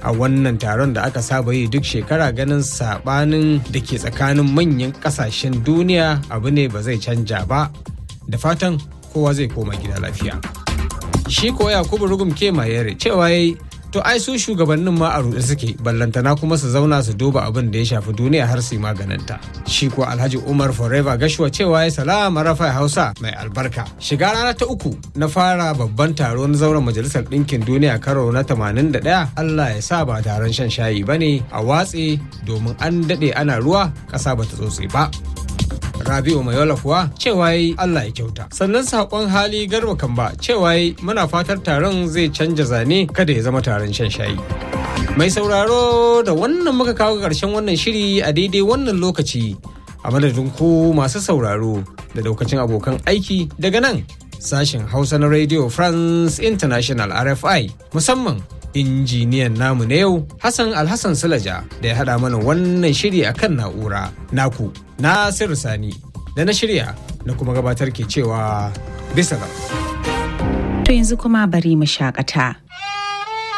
a wannan taron da aka saba yi duk shekara ganin sabanin da ke tsakanin manyan kasashen duniya abu ne ba zai canja ba da fatan kowa zai koma gida lafiya shi ko yakubu rugum ke mayere cewa yayi to ai su shugabannin ma a ruɗe suke ballantana kuma su zauna su duba abin da ya shafi duniya har su yi maganinta shi ko alhaji umar forever gashuwa cewa ya salama rafa hausa mai albarka shiga rana ta uku na fara babban taro na zauren majalisar ɗinkin duniya karo na 81 allah ya sa ba taron shan shayi ba ne a watse domin an daɗe ana ruwa ƙasa ba ta tsotse ba Rabi'u Mayola kuwa cewa yi Allah ya kyauta. Sannan saƙon hali garba kamba cewa yi muna fatar taron zai canja zane kada ya zama taron shan shayi. Mai sauraro da wannan muka kawo ƙarshen wannan shiri a daidai wannan lokaci a madadin ku masu sauraro da daukacin abokan aiki daga nan sashen Hausa na Radio France International RFI musamman injiniyan namu na yau Hassan Alhassan Sulaja da ya haɗa mana wannan shiri a kan na'ura naku Nasiru Sani da na shirya na kuma gabatar ke cewa bisa To yanzu kuma bari mu shakata.